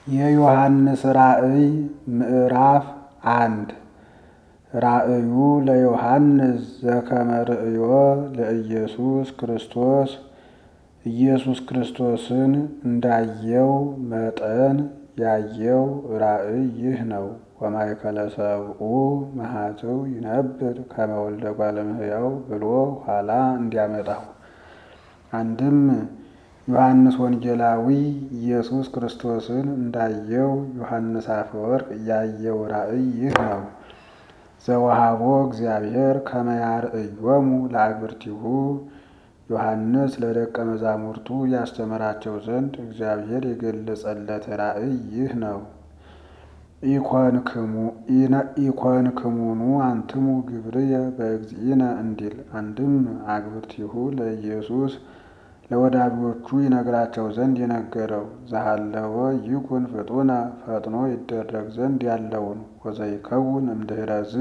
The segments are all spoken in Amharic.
የዮሐንስ ራእይ ምዕራፍ አንድ ራእዩ ለዮሐንስ ዘከመ ርእዮ ለኢየሱስ ክርስቶስ ኢየሱስ ክርስቶስን እንዳየው መጠን ያየው ራእይ ይህ ነው። ወማእከለ ሰብኡ መኃጥው ይነብር ከመ ወልደ እጓለ እመሕያው ብሎ ኋላ እንዲያመጣው አንድም ዮሐንስ ወንጌላዊ ኢየሱስ ክርስቶስን እንዳየው ዮሐንስ አፈወርቅ ያየው ራእይ ይህ ነው። ዘወሃቦ እግዚአብሔር ከመ ያርእዮሙ ለአግብርቲሁ ዮሐንስ ለደቀ መዛሙርቱ ያስተምራቸው ዘንድ እግዚአብሔር የገለጸለት ራእይ ይህ ነው። ኢኮንክሙኑ አንትሙ ግብርየ በእግዚእነ እንዲል አንድም አግብርቲሁ ለኢየሱስ ለወዳጆቹ ይነግራቸው ዘንድ የነገረው ዘሃለወ ይኩን ፍጡነ ፈጥኖ ይደረግ ዘንድ ያለውን ወዘይከውን እምድኅረዝ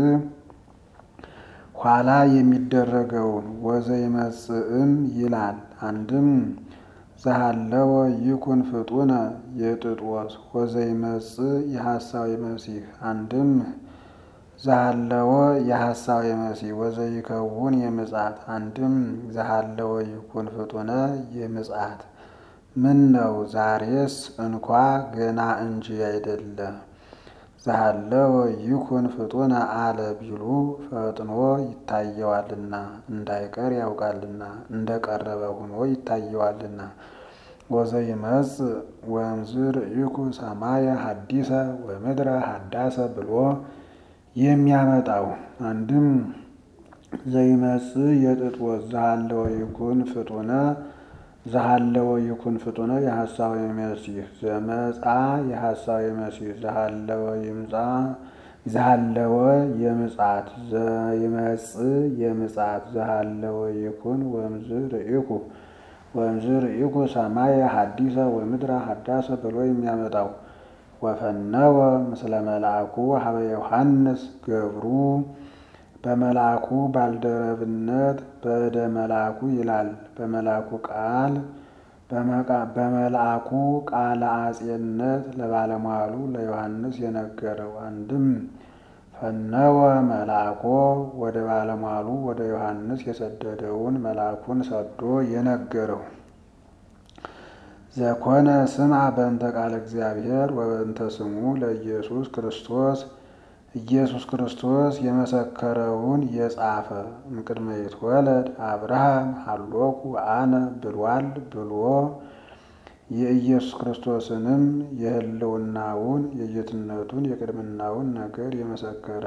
ኋላ የሚደረገውን ወዘይመጽእም ይላል። አንድም ዘሃለወ ይኩን ፍጡነ የጥጦስ ወዘይመጽእ የሐሳዊ መሲህ አንድም ዘሃለወ የሐሳዊ መሲህ ወዘይከውን የምጽአት አንድም ዘሃለወ ይኩን ፍጡነ የምጽአት ምን ነው ዛሬስ እንኳ ገና እንጂ አይደለ ዘሃለወ ይኩን ፍጡነ አለ ቢሉ ፈጥኖ ይታየዋልና እንዳይቀር ያውቃልና እንደቀረበ ሆኖ ይታየዋልና። ወዘይመጽእ ወእምዝ ርኢኩ ሰማየ ሐዲሰ ወምድረ ሐዳሰ ብሎ የሚያመጣው አንድም ዘይመጽእ የጥጦስ ዘሃለወ ይኩን ፍጡነ ዘሃለወ ይኩን ፍጡነ የሐሳዊ መሲህ ዘመጻ የሐሳዊ መሲህ ዘሃለወ ይምጻ ዘሃለወ የምጽአት ዘይመጽእ የምጽአት ዘሃለወ ይኩን ወእምዝ ርኢኩ ወእምዝ ርኢኩ ሰማየ ሐዲሰ ወምድረ ሐዳሰ ብሎ የሚያመጣው ወፈነወ ምስለ መልአኩ ሀበ ዮሐንስ ገብሩ በመልአኩ ባልደረብነት በእደ መልአኩ ይላል። በመልአኩ ቃል በመልአኩ ቃለ አጼነት ለባለሟሉ ለዮሐንስ የነገረው አንድም ፈነወ መልአኮ ወደ ባለሟሉ ወደ ዮሐንስ የሰደደውን መልአኩን ሰዶ የነገረው ዘኮነ ስምዐ በእንተ ቃለ እግዚአብሔር ወበእንተ ስሙ ለኢየሱስ ክርስቶስ ኢየሱስ ክርስቶስ የመሰከረውን የጻፈ እምቅድመ ይትወለድ አብርሃም ሀሎኩ አነ ብሏል ብሎ የኢየሱስ ክርስቶስንም የሕልውናውን የጌትነቱን የቅድምናውን ነገር የመሰከረ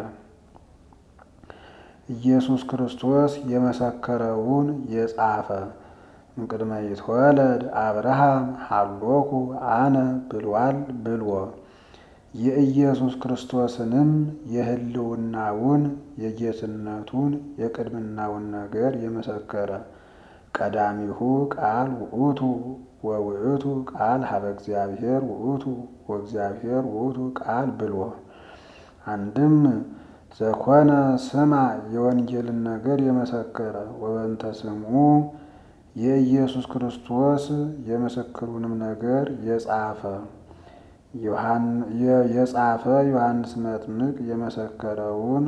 ኢየሱስ ክርስቶስ የመሰከረውን የጻፈ እምቅድመ ይትወለድ አብርሃም ሀሎኩ አነ ብሏል ብሎ የኢየሱስ ክርስቶስንም የሕልውናውን የጌትነቱን የቅድምናውን ነገር የመሰከረ ቀዳሚሁ ቃል ውእቱ ወውእቱ ቃል ሀበ እግዚአብሔር ውእቱ ወእግዚአብሔር ውእቱ ቃል ብሎ አንድም ዘኮነ ስማ የወንጌልን ነገር የመሰከረ ወበንተ ስሙ የኢየሱስ ክርስቶስ የምስክሩንም ነገር የጻፈ የጻፈ ዮሐንስ መጥምቅ የመሰከረውን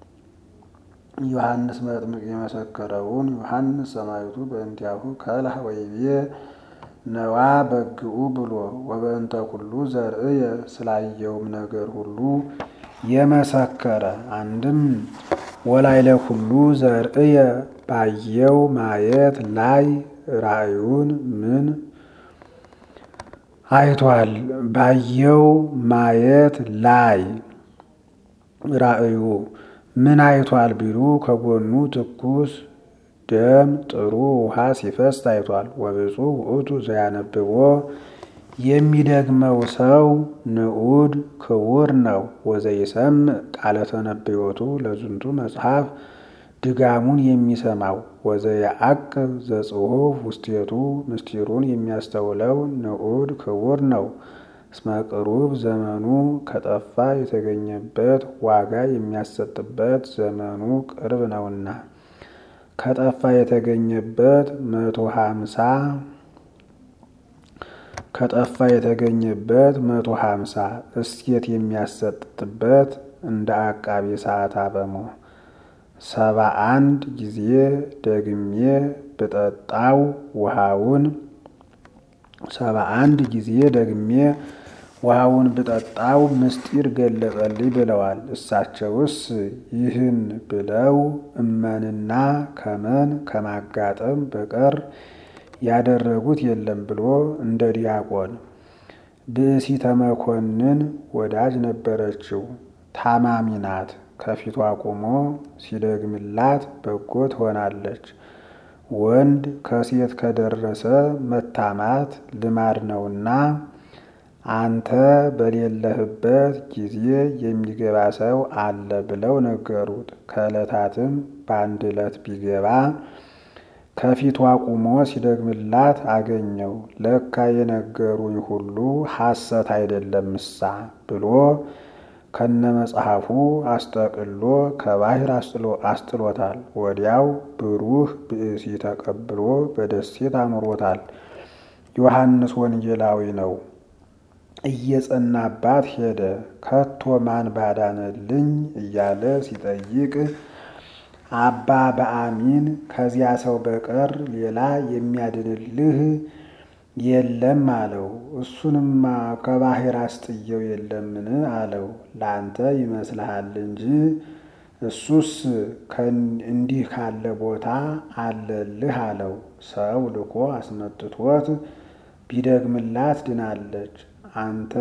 ዮሐንስ መጥምቅ የመሰከረውን ዮሐንስ ሰማዕቱ በእንቲአሁ ከልሐ ወይቤ ነዋ በግኡ ብሎ ወበእንተ ኩሉ ዘርእየ ስላየውም ነገር ሁሉ የመሰከረ አንድም ወላይለ ኩሉ ዘርእየ ባየው ማየት ላይ ራእዩን ምን አይቷል? ባየው ማየት ላይ ራእዩ ምን አይቷል ቢሉ ከጎኑ ትኩስ ደም ጥሩ ውሃ ሲፈስ ታይቷል። ወብፁዕ ውእቱ ዘያነብቦ የሚደግመው ሰው ንዑድ ክቡር ነው። ወዘይሰምዕ ቃለ ተነብዮቱ ለዝንቱ መጽሐፍ ድጋሙን የሚሰማው ወዘየዐቅብ ዘጽሑፍ ውስቴቱ ምስጢሩን የሚያስተውለው ንዑድ ክቡር ነው። እስመ ቅሩብ ዘመኑ ከጠፋ የተገኘበት ዋጋ የሚያሰጥበት ዘመኑ ቅርብ ነውና ከጠፋ የተገኘበት መቶ ሀምሳ ከጠፋ የተገኘበት መቶ ሀምሳ እስኬት የሚያሰጥበት እንደ አቃቤ ሰዓት አበሞ ሰባ አንድ ጊዜ ደግሜ ብጠጣው ውሃውን ሰባ አንድ ጊዜ ደግሜ ውሃውን ብጠጣው ምስጢር ገለጸልኝ ብለዋል። እሳቸውስ ይህን ብለው እመንና ከመን ከማጋጠም በቀር ያደረጉት የለም ብሎ እንደ ዲያቆን ብእሲተ መኮንን ወዳጅ ነበረችው። ታማሚ ናት። ከፊቷ ቆሞ ሲደግምላት በጎ ትሆናለች። ወንድ ከሴት ከደረሰ መታማት ልማድ ነውና አንተ በሌለህበት ጊዜ የሚገባ ሰው አለ ብለው ነገሩት። ከዕለታትም በአንድ ዕለት ቢገባ ከፊቷ ቁሞ ሲደግምላት አገኘው። ለካ የነገሩኝ ሁሉ ሐሰት አይደለምሳ ብሎ ከነ መጽሐፉ አስጠቅሎ ከባህር አስጥሎታል። ወዲያው ብሩህ ብእሲ ተቀብሎ በደሴት አኑሮታል። ዮሐንስ ወንጌላዊ ነው። እየጸናባት ሄደ። ከቶ ማን ባዳነልኝ እያለ ሲጠይቅ አባ በአሚን ከዚያ ሰው በቀር ሌላ የሚያድንልህ የለም አለው። እሱንማ ከባህር አስጥየው የለምን አለው። ለአንተ ይመስልሃል እንጂ እሱስ እንዲህ ካለ ቦታ አለልህ አለው። ሰው ልኮ አስመጥቶት ቢደግምላት ድናለች። አንተ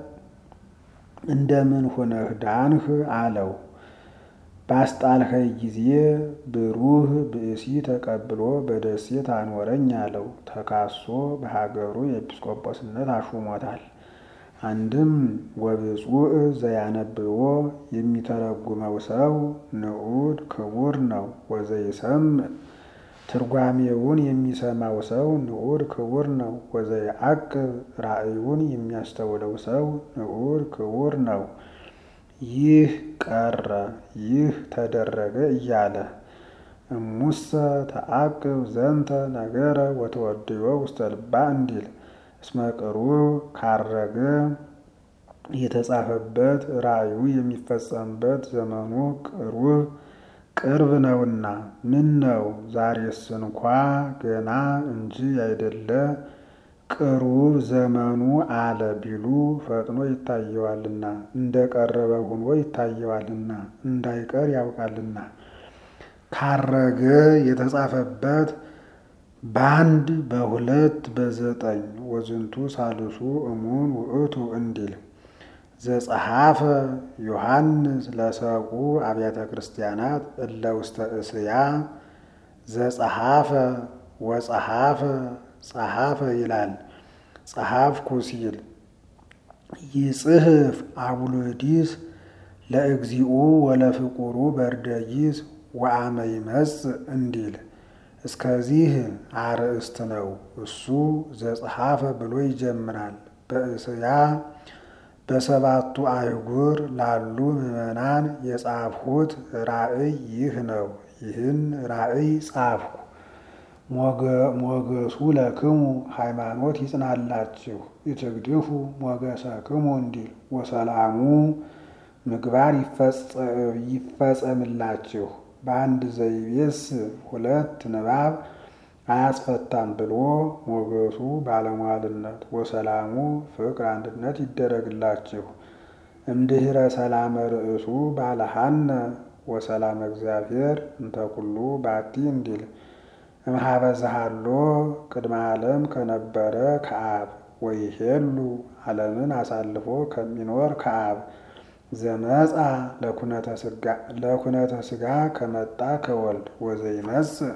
እንደምን ሆነህ ዳንህ አለው። ባስጣልኸኝ ጊዜ ብሩህ ብእሲ ተቀብሎ በደሴት አኖረኝ አለው። ተካሶ በሀገሩ የኤጲስቆጶስነት አሹሞታል። አንድም ወብፁዕ ዘያነብቦ የሚተረጉመው ሰው ንዑድ ክቡር ነው። ወዘይሰምዕ ትርጓሜውን የሚሰማው ሰው ንዑድ ክቡር ነው። ወዘየዐቅብ ራእዩን የሚያስተውለው ሰው ንዑድ ክቡር ነው። ይህ ቀረ ይህ ተደረገ እያለ እሙሰ ተዐቅብ ዘንተ ነገረ ወተወድዮ ውስተ ልባ እንዲል እስመ ቅሩብ ካረገ የተጻፈበት ራእዩ የሚፈጸምበት ዘመኑ ቅሩብ ቅርብ ነውና። ምን ነው ዛሬስ እንኳ ገና እንጂ አይደለ ቅሩብ ዘመኑ አለ ቢሉ ፈጥኖ ይታየዋልና፣ እንደ ቀረበ ሆኖ ይታየዋልና፣ እንዳይቀር ያውቃልና። ካረገ የተጻፈበት በአንድ በሁለት በዘጠኝ ወዝንቱ ሳልሱ እሙን ውእቱ እንዲል ዘጸሐፈ ዮሐንስ ለሰቁ አብያተ ክርስቲያናት እለ ውስተ እስያ ዘጸሐፈ ወጸሐፈ ጸሐፈ ይላል። ጸሐፍኩ ሲል ይጽሕፍ አቡሎዲስ ለእግዚኡ ወለፍቁሩ በርደጊስ ወአመ ይመጽእ እንዲል እስከዚህ አርእስት ነው። እሱ ዘጸሐፈ ብሎ ይጀምራል። በእስያ በሰባቱ አይጉር ላሉ ምዕመናን የጻፍሁት ራእይ ይህ ነው። ይህን ራእይ ጻፍኩ። ሞገሱ ለክሙ ሃይማኖት ይጽናላችሁ፣ ይትግድፉ ሞገሰክሙ እንዲል ወሰላሙ ምግባር ይፈጸምላችሁ። በአንድ ዘይቤስ ሁለት ንባብ አያስፈታም ብሎ ሞገሱ ባለሟልነት ወሰላሙ ፍቅር አንድነት ይደረግላችሁ። እምድኅረ ሰላመ ርእሱ ባለሃነ ወሰላም እግዚአብሔር እንተኩሉ ባቲ እንዲል እምኀበ ዘሃሎ ቅድመ ዓለም ከነበረ ከአብ ወይሄሉ ዓለምን አሳልፎ ከሚኖር ከአብ ዘመጻ ለኩነተ ሥጋ ከመጣ ከወልድ ወዘይመጽእ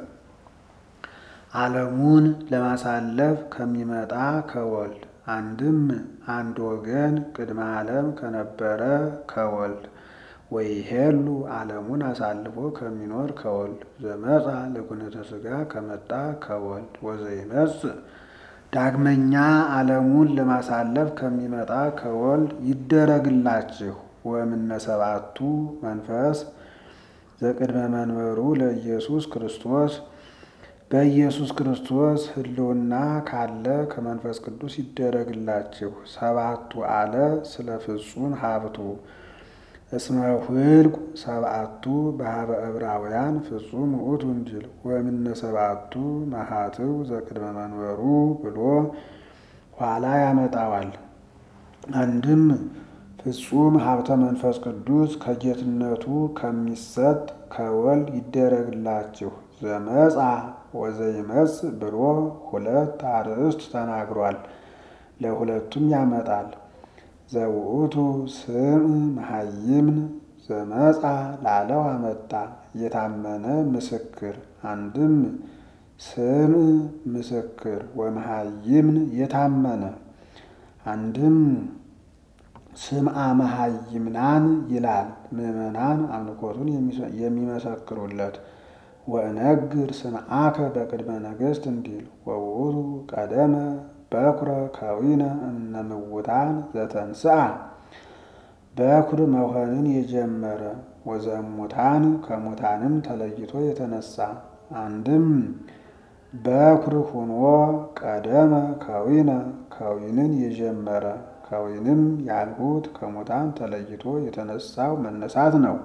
ዓለሙን ለማሳለፍ ከሚመጣ ከወልድ አንድም አንድ ወገን ቅድመ ዓለም ከነበረ ከወልድ ወይሄሉ ዓለሙን አሳልፎ ከሚኖር ከወልድ ዘመጻ ለኩነተ ሥጋ ከመጣ ከወልድ ወዘይመጽእ ዳግመኛ ዓለሙን ለማሳለፍ ከሚመጣ ከወልድ ይደረግላችሁ። ወእምነ ሰባቱ መንፈስ ዘቅድመ መንበሩ ለኢየሱስ ክርስቶስ በኢየሱስ ክርስቶስ ሕልውና ካለ ከመንፈስ ቅዱስ ይደረግላችሁ። ሰባቱ አለ ስለ ፍጹም ሀብቱ እስመ ሁልቁ ሰብአቱ በሀበ ዕብራውያን ፍጹም ውእቱ እንዲል ወእምነ ሰብአቱ መሃትው ዘቅድመ መንበሩ ብሎ ኋላ ያመጣዋል። አንድም ፍጹም ሀብተ መንፈስ ቅዱስ ከጌትነቱ ከሚሰጥ ከወልድ ይደረግላችሁ ዘመጻ ወዘይመጽ ብሎ ሁለት አርእስት ተናግሯል። ለሁለቱም ያመጣል። ዘውእቱ ስም መሀይምን ዘመጻ ላለው አመጣ የታመነ ምስክር። አንድም ስም ምስክር ወመሀይምን የታመነ አንድም ስምዐ መሀይምናን ይላል። ምዕመናን አምልኮቱን የሚመሰክሩለት ወእነግር ስምዐከ በቅድመ ነገሥት እንዲል ወውእቱ ቀደመ በኩረ ከዊነ እምነምውታን ዘተንስአ በኩር መሆንን የጀመረ ወዘሙታን ከሙታንም ተለይቶ የተነሳ አንድም በኩር ሁኖ ቀደመ ከዊነ ከዊንን የጀመረ ከዊንም ያልሁት ከሙታን ተለይቶ የተነሳው መነሳት ነው።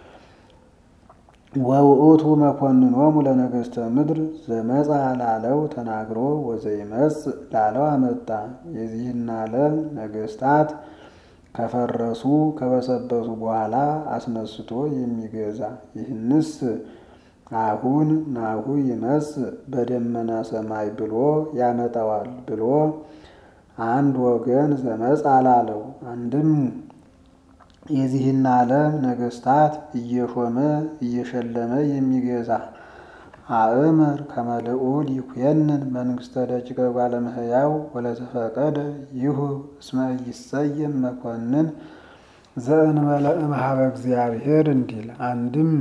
ወውእቱ መኮንኖሙ ለነገሥተ ምድር ዘመጻ ላለው ተናግሮ ወዘይመጽ ላለው አመጣ። የዚህን ዓለም ነገሥታት ከፈረሱ ከበሰበሱ በኋላ አስነስቶ የሚገዛ ይህንስ አሁን ናሁ ይመጽ በደመና ሰማይ ብሎ ያመጣዋል ብሎ አንድ ወገን ዘመጻ ላለው አንድም የዚህን ዓለም ነገሥታት እየሾመ እየሸለመ የሚገዛ አእምር ከመልዑል ይኩየንን መንግሥተ ደቂቀ እጓለ እመሕያው ወለተፈቀደ ይሁ እስመ ይሰየም መኮንን ዘእንበለ እምኀበ እግዚአብሔር እንዲል አንድም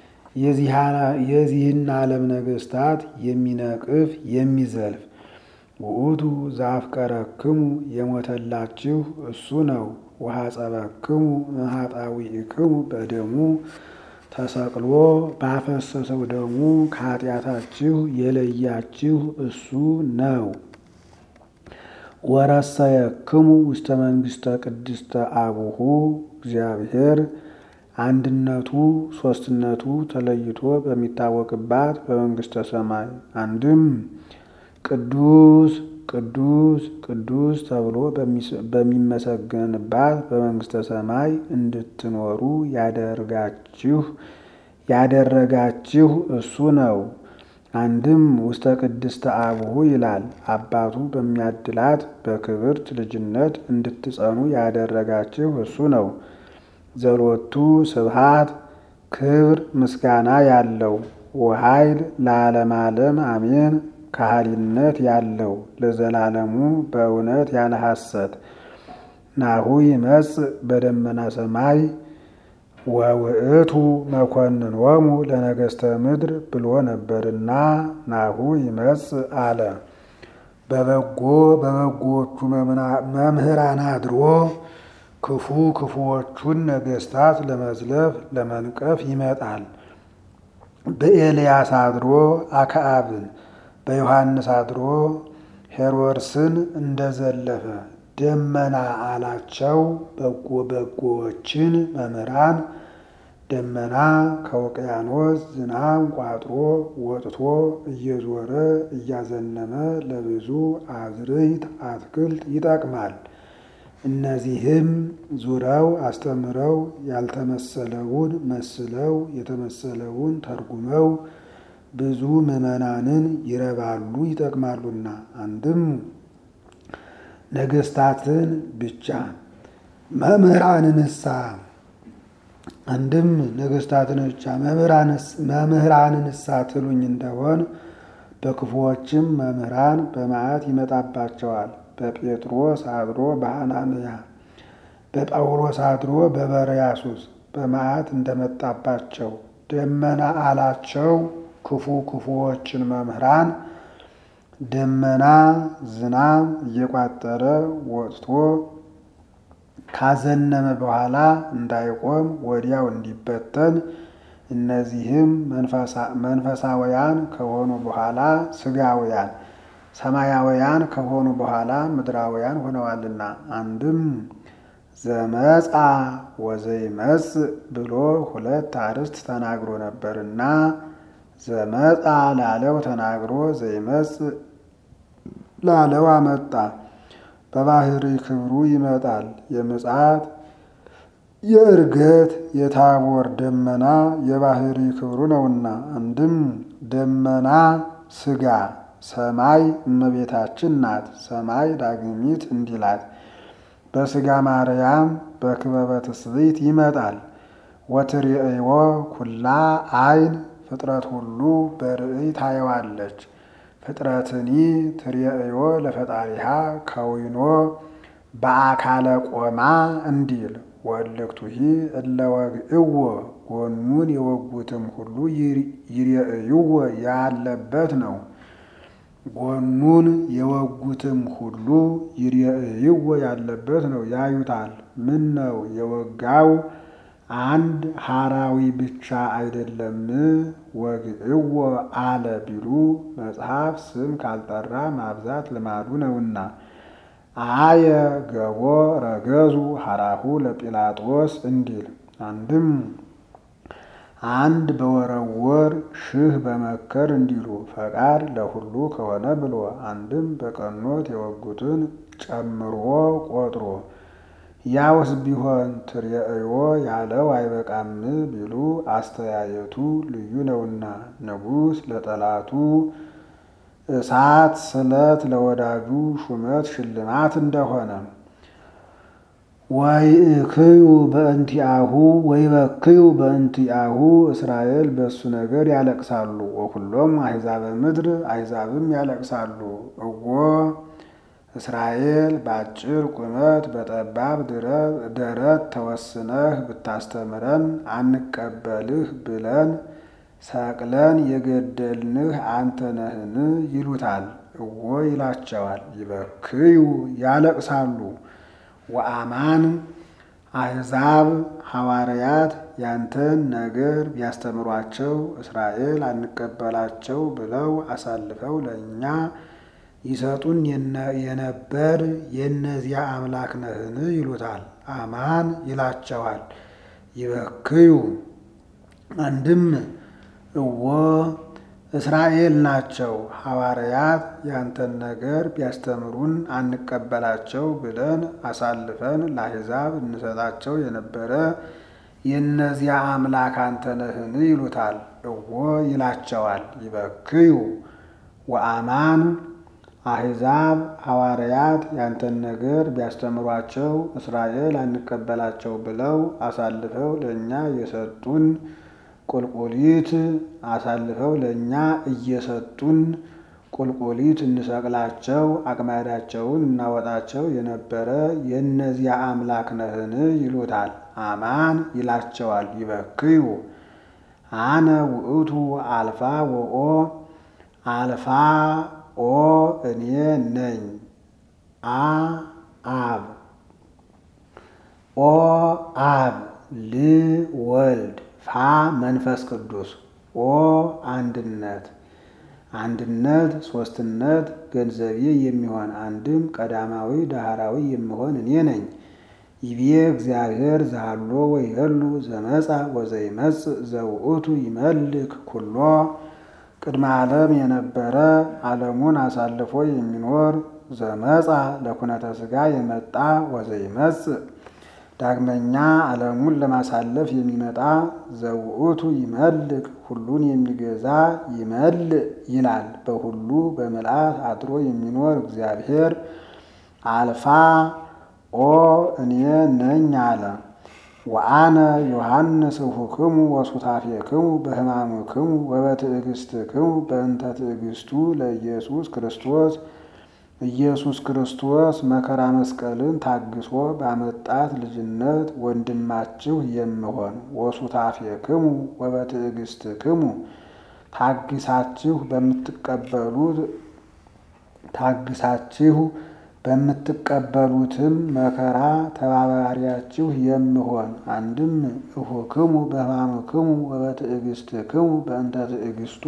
የዚህን ዓለም ነገሥታት የሚነቅፍ የሚዘልፍ ውእቱ ዘአፍቀረክሙ የሞተላችሁ እሱ ነው። ወሐጸበክሙ እምኃጣውኢክሙ በደሙ ተሰቅሎ ባፈሰሰው ደሙ ከኃጢአታችሁ የለያችሁ እሱ ነው። ወረሰየክሙ ውስተ መንግሥተ ቅድስተ አቡሁ እግዚአብሔር አንድነቱ ሦስትነቱ ተለይቶ በሚታወቅባት በመንግሥተ ሰማይ አንድም ቅዱስ ቅዱስ ቅዱስ ተብሎ በሚመሰገንባት በመንግሥተ ሰማይ እንድትኖሩ ያደርጋችሁ ያደረጋችሁ እሱ ነው። አንድም ውስተ ቅድስተ አቡሁ ይላል። አባቱ በሚያድላት በክብርት ልጅነት እንድትጸኑ ያደረጋችሁ እሱ ነው። ዘሎቱ ስብሃት ክብር ምስጋና ያለው ወኃይል ለዓለም ዓለም አሜን። ካህሊነት ያለው ለዘላለሙ በእውነት ያለ ሐሰት ናሁ ይመጽእ በደመና ሰማይ ወውእቱ መኮንኖሙ ለነገሥተ ምድር ብሎ ነበርና ናሁ ይመጽእ አለ። በበጎ በበጎዎቹ መምህራን አድሮ ክፉ ክፉዎቹን ነገሥታት ለመዝለፍ ለመንቀፍ ይመጣል። በኤልያስ አድሮ አክዓብን በዮሐንስ አድሮ ሄሮድስን እንደዘለፈ ደመና አላቸው። በጎ በጎዎችን መምህራን ደመና ከውቅያኖስ ዝናብ ቋጥሮ ወጥቶ እየዞረ እያዘነመ ለብዙ አዝርዕት አትክልት ይጠቅማል። እነዚህም ዙረው አስተምረው ያልተመሰለውን መስለው የተመሰለውን ተርጉመው ብዙ ምዕመናንን ይረባሉ ይጠቅማሉና። አንድም ነገሥታትን ብቻ መምህራንንሳ አንድም ነገሥታትን ብቻ መምህራንንሳ ትሉኝ እንደሆን በክፉዎችም መምህራን በመዓት ይመጣባቸዋል። በጴጥሮስ አድሮ በሐናንያ በጳውሎስ አድሮ በበርያሱስ በመዓት እንደመጣባቸው ደመና አላቸው። ክፉ ክፉዎችን መምህራን ደመና ዝናብ እየቋጠረ ወጥቶ ካዘነመ በኋላ እንዳይቆም ወዲያው እንዲበተን እነዚህም መንፈሳውያን ከሆኑ በኋላ ስጋውያን፣ ሰማያውያን ከሆኑ በኋላ ምድራውያን ሆነዋልና አንድም ዘመጻ ወዘይመጽእ ብሎ ሁለት አርዕስት ተናግሮ ነበርና ዘመጻ ላለው ተናግሮ ዘይመጽእ ላለው አመጣ። በባህሪ ክብሩ ይመጣል። የምጽአት የእርገት የታቦር ደመና የባህሪ ክብሩ ነውና አንድም ደመና ስጋ ሰማይ እመቤታችን ናት። ሰማይ ዳግሚት እንዲላት በስጋ ማርያም በክበበ ትስብእት ይመጣል። ወትርእይዎ ኩላ አይን ፍጥረት ሁሉ በርእይ ታየዋለች። ፍጥረትኒ ትርእዮ ለፈጣሪሃ ከዊኖ በአካለ ቆማ እንዲል ወልክቱሂ እለ ወግእዎ ጎኑን የወጉትም ሁሉ ይርእይዎ ያለበት ነው። ጎኑን የወጉትም ሁሉ ይርእይዎ ያለበት ነው፣ ያዩታል። ምን ነው የወጋው አንድ ሐራዊ ብቻ አይደለም ወግእዎ አለ ቢሉ መጽሐፍ ስም ካልጠራ ማብዛት ልማዱ ነውና። አየ ገቦ ረገዙ ሐራሁ ለጲላጦስ እንዲል አንድም አንድ በወረወር ሺህ በመከር እንዲሉ ፈቃድ ለሁሉ ከሆነ ብሎ አንድም በቀኖት የወጉትን ጨምሮ ቆጥሮ ያውስ ቢሆን ትርእዮ ያለው አይበቃም ቢሉ አስተያየቱ ልዩ ነውና ንጉሥ ለጠላቱ እሳት ስለት ለወዳጁ ሹመት ሽልማት እንደሆነ ወይእክዩ በእንቲአሁ ወይበክዩ በእንቲአሁ እስራኤል በእሱ ነገር ያለቅሳሉ። ወኩሎም አሕዛበ ምድር አሕዛብም ያለቅሳሉ። እዎ እስራኤል በአጭር ቁመት በጠባብ ደረት ተወስነህ ብታስተምረን አንቀበልህ ብለን ሰቅለን የገደልንህ አንተ ነህን? ይሉታል። እዎ ይላቸዋል። ይበክዩ ያለቅሳሉ። ወአማን አሕዛብ ሐዋርያት ያንተን ነገር ቢያስተምሯቸው እስራኤል አንቀበላቸው ብለው አሳልፈው ለእኛ ይሰጡን የነበር የእነዚያ አምላክ ነህን? ይሉታል። አማን ይላቸዋል። ይበክዩ አንድም እዎ እስራኤል ናቸው። ሐዋርያት ያንተን ነገር ቢያስተምሩን አንቀበላቸው ብለን አሳልፈን ለአሕዛብ እንሰጣቸው የነበረ የእነዚያ አምላክ አንተ ነህን? ይሉታል። እዎ ይላቸዋል። ይበክዩ ወአማን አሕዛብ ሐዋርያት ያንተን ነገር ቢያስተምሯቸው እስራኤል አንቀበላቸው ብለው አሳልፈው ለእኛ የሰጡን ቁልቁሊት አሳልፈው ለእኛ እየሰጡን ቁልቁሊት እንሰቅላቸው አቅማዳቸውን እናወጣቸው የነበረ የእነዚያ አምላክ ነህን? ይሉታል። አማን ይላቸዋል። ይበክዩ አነ ውእቱ አልፋ ወኦ አልፋ ኦ እኔ ነኝ አ አብ ኦ አብ ል ወልድ ፋ መንፈስ ቅዱስ ኦ አንድነት አንድነት ሶስትነት ገንዘቤ የሚሆን አንድም ቀዳማዊ ዳህራዊ የሚሆን እኔ ነኝ። ይቤ እግዚአብሔር ዘሃሎ ወይሄሉ ዘመጻ ወዘይመጽእ ዘውእቱ ይመልክ ኩሎ ቅድመ ዓለም የነበረ ዓለሙን አሳልፎ የሚኖር ዘመጻ ለኩነተ ሥጋ የመጣ ወዘይመጽእ ዳግመኛ ዓለሙን ለማሳለፍ የሚመጣ ዘውእቱ ይመልክ ሁሉን የሚገዛ ይመልእ ይላል። በሁሉ በምልአት አድሮ የሚኖር እግዚአብሔር አልፋ ኦ እኔ ነኝ አለ። ወአነ ዮሐንስ እሁክሙ ወሱታፌክሙ በሕማምክሙ ወበትዕግስትክሙ በእንተ ትዕግስቱ ለኢየሱስ ክርስቶስ ኢየሱስ ክርስቶስ መከራ መስቀልን ታግሶ ባመጣት ልጅነት ወንድማችሁ የምሆን ወሱታፌክሙ ወበትዕግስትክሙ ታግሳችሁ በምትቀበሉት ታግሳችሁ በምትቀበሉትም መከራ ተባባሪያችሁ የምሆን አንድም እሁክሙ በሕማምክሙ ወበትዕግስትክሙ በእንተ ትዕግስቱ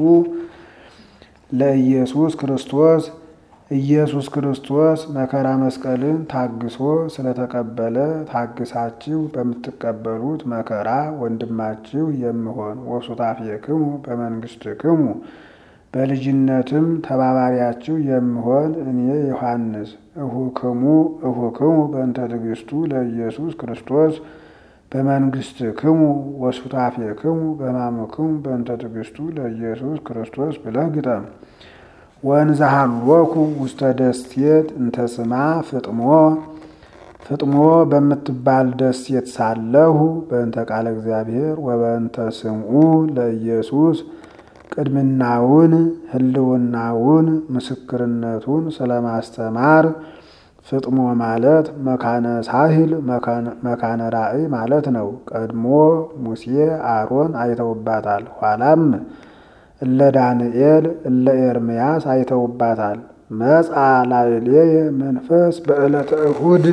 ለኢየሱስ ክርስቶስ ኢየሱስ ክርስቶስ መከራ መስቀልን ታግሶ ስለተቀበለ ታግሳችሁ በምትቀበሉት መከራ ወንድማችሁ የምሆን ወሱታፌክሙ በመንግስትክሙ በልጅነትም ተባባሪያችሁ የምሆን እኔ ዮሐንስ እሁክሙ እሁክሙ በእንተ ትዕግስቱ ለኢየሱስ ክርስቶስ በመንግስትክሙ ወሱታፌክሙ በሕማምክሙ በእንተ ትዕግስቱ ለኢየሱስ ክርስቶስ ብለህ ግጠም። ወንዘሃሎኩ ውስተ ደሴት እንተ ስማ ፍጥሞ ፍጥሞ በምትባል ደሴት ሳለሁ በእንተ ቃለ እግዚአብሔር ወበእንተ ስምዑ ለኢየሱስ ቅድምናውን ሕልውናውን ምስክርነቱን ስለማስተማር ፍጥሞ ማለት መካነ ሳህል መካነ ራእይ ማለት ነው። ቀድሞ ሙሴ አሮን አይተውባታል። ኋላም እለ ዳንኤል እለ ኤርምያስ አይተውባታል። መጻ ላዕሌየ መንፈስ በዕለተ እሁድ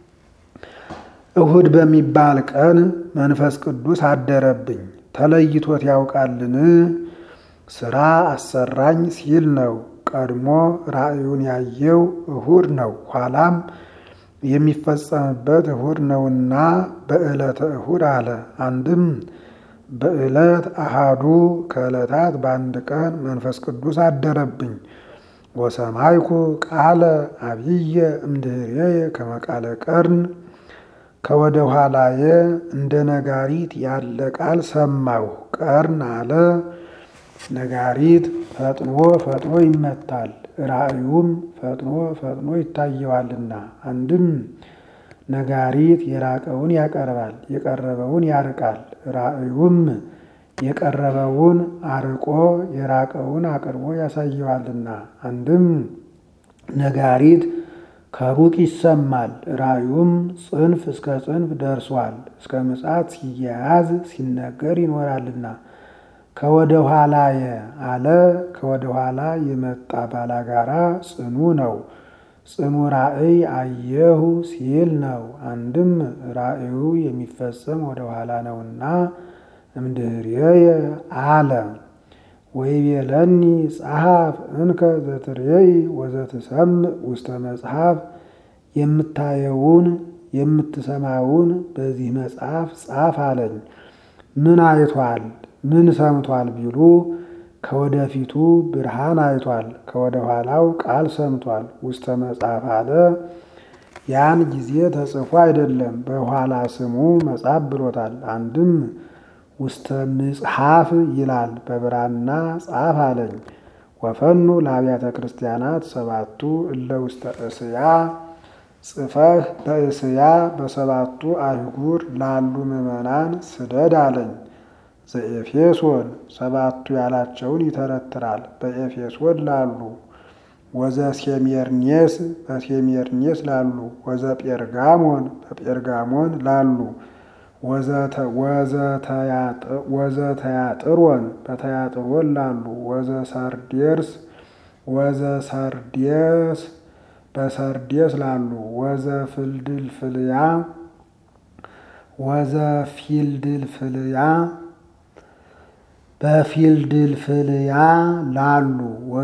እሁድ በሚባል ቀን መንፈስ ቅዱስ አደረብኝ። ተለይቶት ያውቃልን? ስራ አሰራኝ ሲል ነው። ቀድሞ ራእዩን ያየው እሁድ ነው። ኋላም የሚፈጸምበት እሁድ ነውና በዕለተ እሁድ አለ። አንድም በዕለት አሃዱ ከዕለታት በአንድ ቀን መንፈስ ቅዱስ አደረብኝ። ወሰማይኩ ቃለ አብየ እምድኅሬየ ከመ ቃለ ቀርን ከወደ ኋላየ እንደ ነጋሪት ያለ ቃል ሰማሁ። ቀርን አለ ነጋሪት ፈጥኖ ፈጥኖ ይመታል፣ ራእዩም ፈጥኖ ፈጥኖ ይታየዋልና። አንድም ነጋሪት የራቀውን ያቀርባል፣ የቀረበውን ያርቃል። ራእዩም የቀረበውን አርቆ የራቀውን አቅርቦ ያሳየዋልና። አንድም ነጋሪት ከሩቅ ይሰማል፣ ራእዩም ጽንፍ እስከ ጽንፍ ደርሷል። እስከ ምጽአት ሲያያዝ ሲነገር ይኖራልና። ከወደ ኋላየ አለ ከወደ ኋላ የመጣ ባላጋራ ጽኑ ነው። ጽኑ ራእይ አየሁ ሲል ነው። አንድም ራእዩ የሚፈጸም ወደ ኋላ ነውና እምድኅሬየ አለ ወይቤለኒ ጸሐፍ እንከ ዘትሬይ ወዘትሰምዕ ውስተ መጽሐፍ የምታየውን የምትሰማውን በዚህ መጽሐፍ ጻፍ አለኝ። ምን አይቷል ምን ሰምቷል ቢሉ ከወደፊቱ ብርሃን አይቷል፣ ከወደ ኋላው ቃል ሰምቷል። ውስተ መጽሐፍ አለ ያን ጊዜ ተጽፎ አይደለም በኋላ ስሙ መጽሐፍ ብሎታል። አንድም ውስተ ምጽሐፍ ይላል በብራና ጻፍ አለኝ። ወፈኑ ለአብያተ ክርስቲያናት ሰባቱ እለ ውስተ እስያ ጽፈህ በእስያ በሰባቱ አህጉር ላሉ ምዕመናን ስደድ አለኝ። ዘኤፌሶን ሰባቱ ያላቸውን ይተረትራል። በኤፌሶን ላሉ ወዘ ሴሜርኔስ በሴሜርኔስ ላሉ ወዘ ጴርጋሞን በጴርጋሞን ላሉ ወዘ ተያጥሮን በተያጥሮን ላሉ ወዘ ሰርዴርስ ወዘ ሰርዴስ በሰርዴስ ላሉ ወዘ ፊልድልፍልያ ወዘ ፊልድልፍልያ በፊልድልፍልያ ላሉ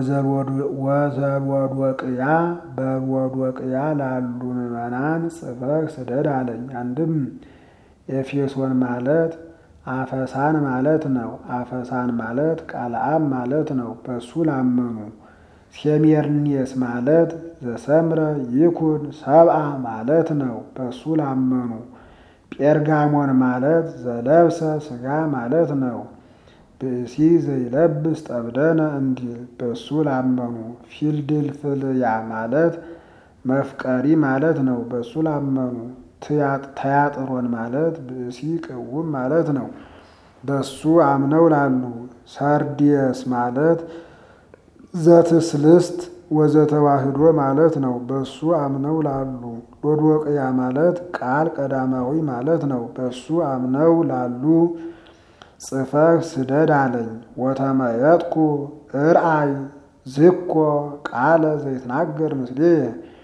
ወዘልወድወቅያ በልወድወቅያ ላሉ ምዕመናን ጽፈህ ስደድ አለኝ። አንድም ኤፌሶን ማለት አፈሳን ማለት ነው። አፈሳን ማለት ቃልአብ ማለት ነው። በሱ ላመኑ ሴሜርኔስ ማለት ዘሰምረ ይኩን ሰብአ ማለት ነው። በሱ ላመኑ ጴርጋሞን ማለት ዘለብሰ ስጋ ማለት ነው። ብእሲ ዘይለብስ ጠብደነ እንዲል በሱ ላመኑ ፊልድልፍልያ ማለት መፍቀሪ ማለት ነው። በሱ ላመኑ ተያጥሮን ማለት ብእሲ ቅውም ማለት ነው። በሱ አምነው ላሉ ሰርዲየስ ማለት ዘትስልስት ወዘተዋህዶ ማለት ነው። በሱ አምነው ላሉ ሎዶቅያ ማለት ቃል ቀዳማዊ ማለት ነው። በሱ አምነው ላሉ ጽፈህ ስደድ አለኝ። ወተመየጥኩ እርአይ ዝኮ ቃለ ዘይትናገር ምስሌ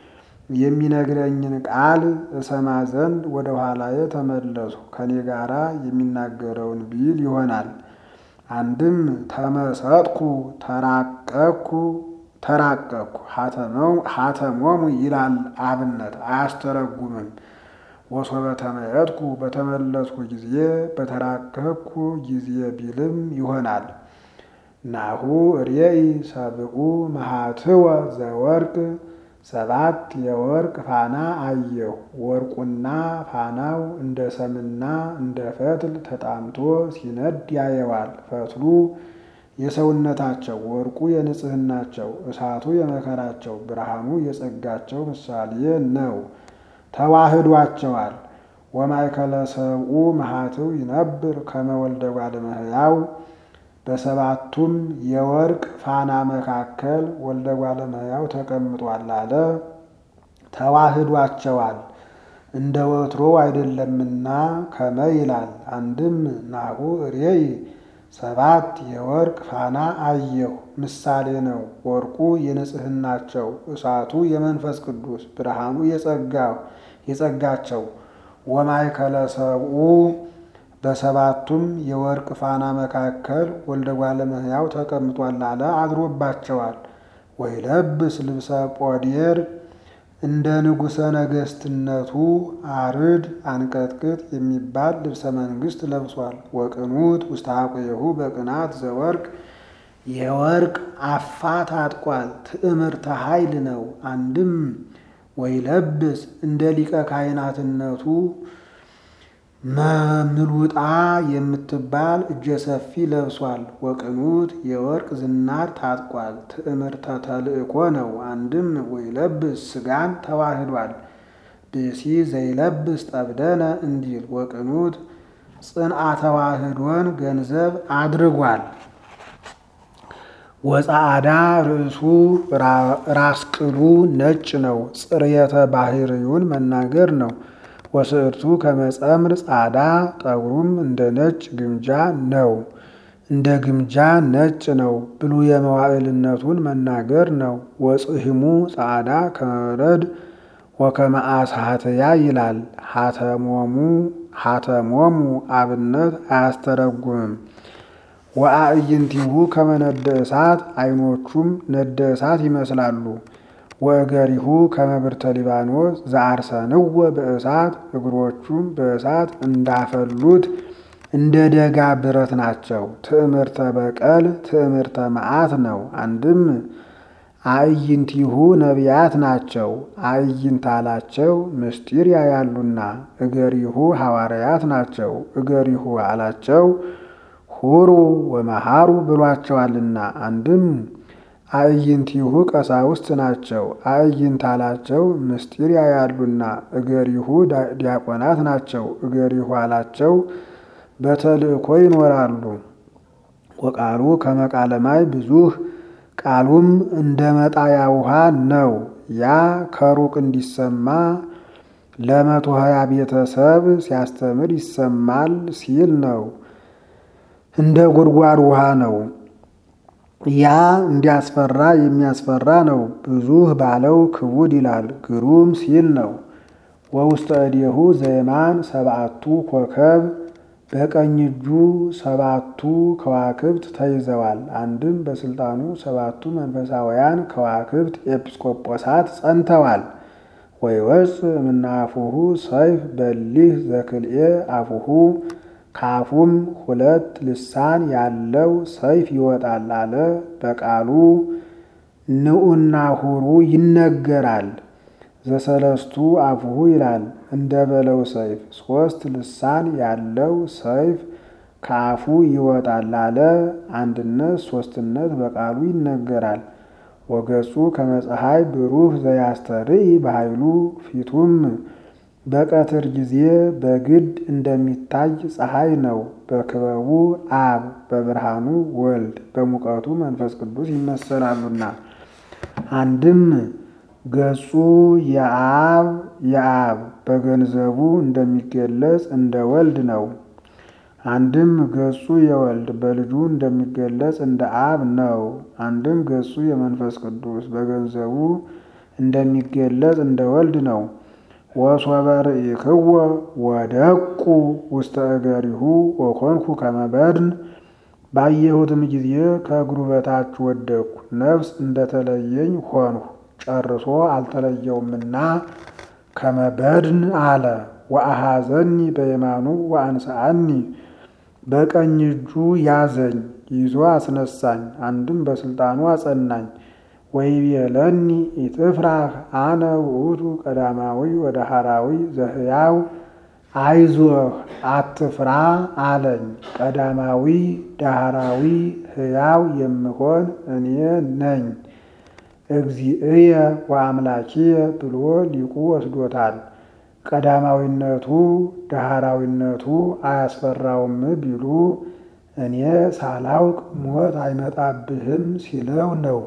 የሚነግረኝን ቃል እሰማ ዘንድ ወደ ኋላዬ ተመለሱ። ከኔ ጋራ የሚናገረውን ቢል ይሆናል። አንድም ተመሰጥኩ ተራቀኩ ተራቀኩ ሀተሞሙ ይላል አብነት አያስተረጉምም። ወሶበ ተመየጥኩ በተመለስኩ ጊዜ በተራቀኩ ጊዜ ቢልም ይሆናል። ናሁ ርኤይ ሰብኡ መሃትወ ዘወርቅ ሰባት የወርቅ ፋና አየሁ። ወርቁና ፋናው እንደ ሰምና እንደ ፈትል ተጣምቶ ሲነድ ያየዋል። ፈትሉ የሰውነታቸው፣ ወርቁ የንጽህናቸው፣ እሳቱ የመከራቸው፣ ብርሃኑ የጸጋቸው ምሳሌ ነው። ተዋህዷቸዋል። ወማእከለ ሰብኡ መሃትው ይነብር ከመ ወልደ እጓለ እመሕያው በሰባቱም የወርቅ ፋና መካከል ወልደ እጓለ እመሕያው ተቀምጧል አለ። ተዋህዷቸዋል እንደ ወትሮ አይደለምና ከመ ይላል። አንድም ናሁ ርኤይ ሰባት የወርቅ ፋና አየሁ ምሳሌ ነው። ወርቁ የንጽህናቸው፣ እሳቱ የመንፈስ ቅዱስ፣ ብርሃኑ የጸጋቸው ወማእከለ ሰብኡ በሰባቱም የወርቅ ፋና መካከል ወልደ እጓለ እመሕያው ተቀምጧል አለ። አድሮባቸዋል። ወይለብስ ልብሰ ጶዴር እንደ ንጉሠ ነገሥትነቱ አርድ አንቀጥቅጥ የሚባል ልብሰ መንግሥት ለብሷል። ወቅኑት ውስተ ሐቆሁ በቅናት ዘወርቅ የወርቅ አፋ ታጥቋል። ትዕምርተ ኃይል ነው። አንድም ወይለብስ እንደ ሊቀ ካህናትነቱ ምሉጣ የምትባል እጀ ሰፊ ለብሷል። ወቅኑት የወርቅ ዝናር ታጥቋል። ትዕምርተ ተልእኮ ነው። አንድም ወይለብስ ሥጋን ተዋህዷል። ብእሲ ዘይለብስ ጠብደነ እንዲል ወቅኑት ጽንአ ተዋህዶን ገንዘብ አድርጓል። ወጻዕዳ ርእሱ ራስ ቅሉ ነጭ ነው። ጽርየተ ባህርዩን መናገር ነው። ወስዕርቱ ከመጸምር ጻዳ ጠጉሩም እንደ ነጭ ግምጃ ነው። እንደ ግምጃ ነጭ ነው። ብሉየ መዋዕልነቱን መናገር ነው። ወጽሕሙ ጻዕዳ ከመረድ ወከመአስሐተያ ይላል። ሀተሞሙ ሀተሞሙ አብነት አያስተረጉምም። ወአዕይንቲሁ ከመነደ እሳት አይኖቹም ነደ እሳት ይመስላሉ። ወእገሪሁ ከመብርተ ሊባኖስ ዘአርሰንወ በእሳት እግሮቹም በእሳት እንዳፈሉት እንደ ደጋ ብረት ናቸው። ትዕምርተ በቀል ትዕምርተ መዓት ነው። አንድም አዕይንቲሁ ነቢያት ናቸው። አዕይንት አላቸው ምስጢር ያያሉና። እገሪሁ ሐዋርያት ናቸው። እገሪሁ አላቸው ሁሩ ወመሃሩ ብሏቸዋልና። አንድም አዕይንቲሁ ቀሳውስት ናቸው። አዕይንት አላቸው ምስጢር ያያሉና። እገሪሁ ዲያቆናት ናቸው። እገሪሁ አላቸው በተልእኮ ይኖራሉ። ወቃሉ ከመቃለማይ ብዙህ ቃሉም እንደ መጣያ ውሃ ነው። ያ ከሩቅ እንዲሰማ ለመቶ ሀያ ቤተሰብ ሲያስተምር ይሰማል ሲል ነው። እንደ ጉድጓድ ውሃ ነው። ያ እንዲያስፈራ የሚያስፈራ ነው። ብዙህ ባለው ክቡድ ይላል ግሩም ሲል ነው። ወውስተ እዴሁ ዘየማን ሰብአቱ ኮከብ በቀኝ እጁ ሰባቱ ከዋክብት ተይዘዋል። አንድም በስልጣኑ ሰባቱ መንፈሳውያን ከዋክብት ኤጲስቆጶሳት ጸንተዋል። ወይወፅ እምናፉሁ ሰይፍ በሊህ ዘክልኤ አፉሁ ካፉም ሁለት ልሳን ያለው ሰይፍ ይወጣል አለ። በቃሉ ንዑና ሁሩ ይነገራል። ዘሰለስቱ አፉሁ ይላል እንደ በለው ሰይፍ ሶስት ልሳን ያለው ሰይፍ ከአፉ ይወጣል አለ። አንድነት ሶስትነት በቃሉ ይነገራል። ወገጹ ከመፀሐይ ብሩህ ዘያስተርኢ በኃይሉ ፊቱም በቀትር ጊዜ በግድ እንደሚታይ ፀሐይ ነው። በክበቡ አብ በብርሃኑ ወልድ በሙቀቱ መንፈስ ቅዱስ ይመሰላሉና አንድም ገጹ የአብ የአብ በገንዘቡ እንደሚገለጽ እንደ ወልድ ነው። አንድም ገጹ የወልድ በልጁ እንደሚገለጽ እንደ አብ ነው። አንድም ገጹ የመንፈስ ቅዱስ በገንዘቡ እንደሚገለጽ እንደ ወልድ ነው። ወሶበ ርኢክዎ ወደቁ ውስተ እገሪሁ ወኮንኩ ከመ በድን ባየሁትም ጊዜ ከእግሩ በታች ወደቅኩ፣ ነፍስ እንደተለየኝ ሆንሁ። ጨርሶ አልተለየውምና ከመ በድን አለ። ወአሐዘኒ በየማኑ ወአንስአኒ በቀኝ እጁ ያዘኝ ይዞ አስነሳኝ፣ አንድም በስልጣኑ አጸናኝ። ወይቤለኒ ኢትፍራህ አነ ውእቱ ቀዳማዊ ወዳህራዊ ዘህያው አይዞህ አትፍራ አለኝ። ቀዳማዊ ዳህራዊ ሕያው የምሆን እኔ ነኝ እግዚእየ ወአምላኪየ ብሎ ሊቁ ወስዶታል። ቀዳማዊነቱ ዳህራዊነቱ አያስፈራውም ቢሉ እኔ ሳላውቅ ሞት አይመጣብህም ሲለው ነው።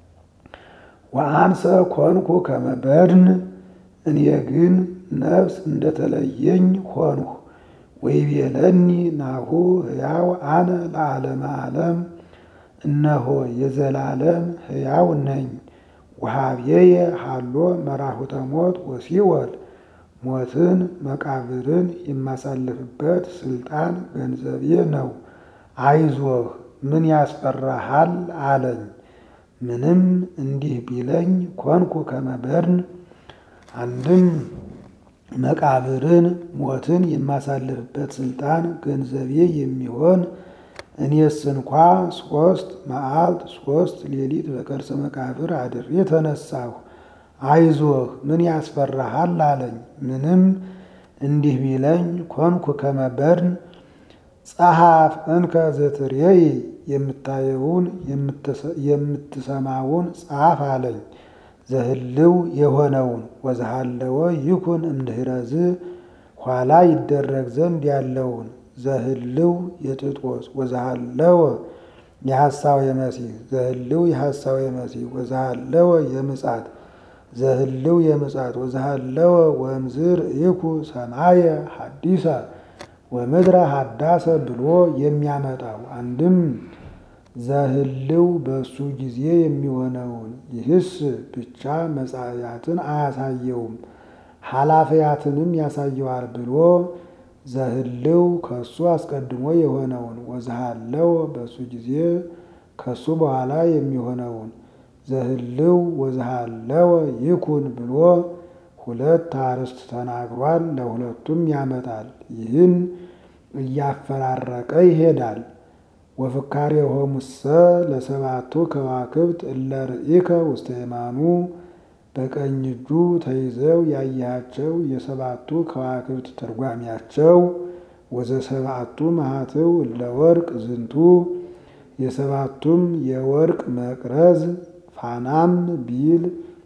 ወአንሰ ኮንኩ ከመ በድን እኔ ግን ነፍስ እንደተለየኝ ሆንሁ። ወይቤለኒ ናሁ ሕያው አነ ለዓለመ ዓለም እነሆ የዘላለም ሕያው ነኝ። ወሀብዬየ ሃሎ መራሁተ ሞት ወሲኦል ሞትን መቃብርን የማሳልፍበት ስልጣን ገንዘቤ ነው። አይዞህ ምን ያስፈራሃል አለኝ። ምንም እንዲህ ቢለኝ ኮንኩ ከመ በድን አንድም መቃብርን ሞትን የማሳልፍበት ስልጣን ገንዘቤ የሚሆን እኔስ እንኳ ሶስት መዓልት ሶስት ሌሊት በከርሰ መቃብር አድሬ ተነሳሁ። አይዞህ ምን ያስፈራሃል አለኝ። ምንም እንዲህ ቢለኝ ኮንኩ ከመ በድን ጸሐፍ እንከ ዘትሬይ የምታየውን የምትሰማውን ጻፍ አለኝ። ዘህልው የሆነውን ወዘሃለወ ይኩን እምድኅረዝ ኋላ ይደረግ ዘንድ ያለውን ዘህልው የጥጦስ ወዘሃለወ የሐሳው የመሲህ ዘህልው የሐሳው የመሲህ ወዘሃለወ የምጻት ዘህልው የምጻት ወዘሃለወ ወእምዝር ይኩ ሰማየ ሐዲሰ ወምድረ ሀዳሰ ብሎ የሚያመጣው አንድም ዘህልው በእሱ ጊዜ የሚሆነውን ይህስ ብቻ መጻእያትን አያሳየውም ኃላፊያትንም ያሳየዋል ብሎ ዘህልው ከሱ አስቀድሞ የሆነውን ወዘሃለው በሱ ጊዜ ከሱ በኋላ የሚሆነውን ዘህልው ወዘሃለወ ይኩን ብሎ ሁለት አርዕስት ተናግሯል። ለሁለቱም ያመጣል። ይህን እያፈራረቀ ይሄዳል። ወፍካሬሆሙሰ ለሰባቱ ከዋክብት እለ ርኢከ ውስተ የማኑ በቀኝ እጁ ተይዘው ያያቸው የሰባቱ ከዋክብት ትርጓሚያቸው ወዘሰባቱ ማኅተው እለ ወርቅ ዝንቱ የሰባቱም የወርቅ መቅረዝ ፋናም ቢል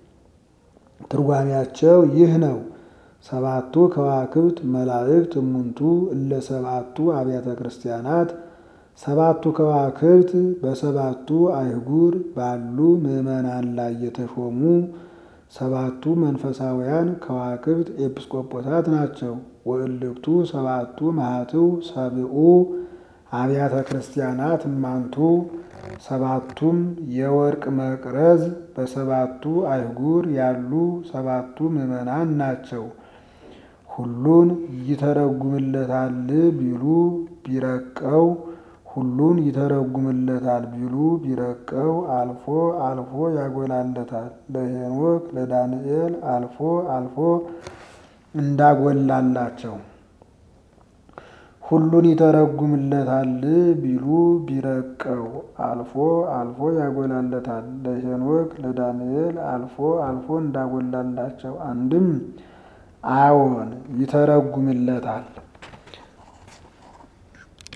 ትርጓሚያቸው ይህ ነው። ሰባቱ ከዋክብት መላእክት እሙንቱ እለ ሰባቱ አብያተ ክርስቲያናት ሰባቱ ከዋክብት በሰባቱ አይጉር ባሉ ምዕመናን ላይ የተሾሙ ሰባቱ መንፈሳውያን ከዋክብት ኤጲስቆጶሳት ናቸው። ወእልክቱ ሰባቱ ማኅተው ሰብኡ አብያተ ክርስቲያናት እማንቱ ሰባቱም የወርቅ መቅረዝ በሰባቱ አይጉር ያሉ ሰባቱ ምዕመናን ናቸው። ሁሉን ይተረጉምለታል ቢሉ ቢረቀው ሁሉን ይተረጉምለታል ቢሉ ቢረቀው አልፎ አልፎ ያጎላለታል። ለሄኖክ ለዳንኤል አልፎ አልፎ እንዳጎላላቸው ሁሉን ይተረጉምለታል ቢሉ ቢረቀው አልፎ አልፎ ያጎላለታል። ለሄኖክ ለዳንኤል አልፎ አልፎ እንዳጎላላቸው አንድም አዎን ይተረጉምለታል።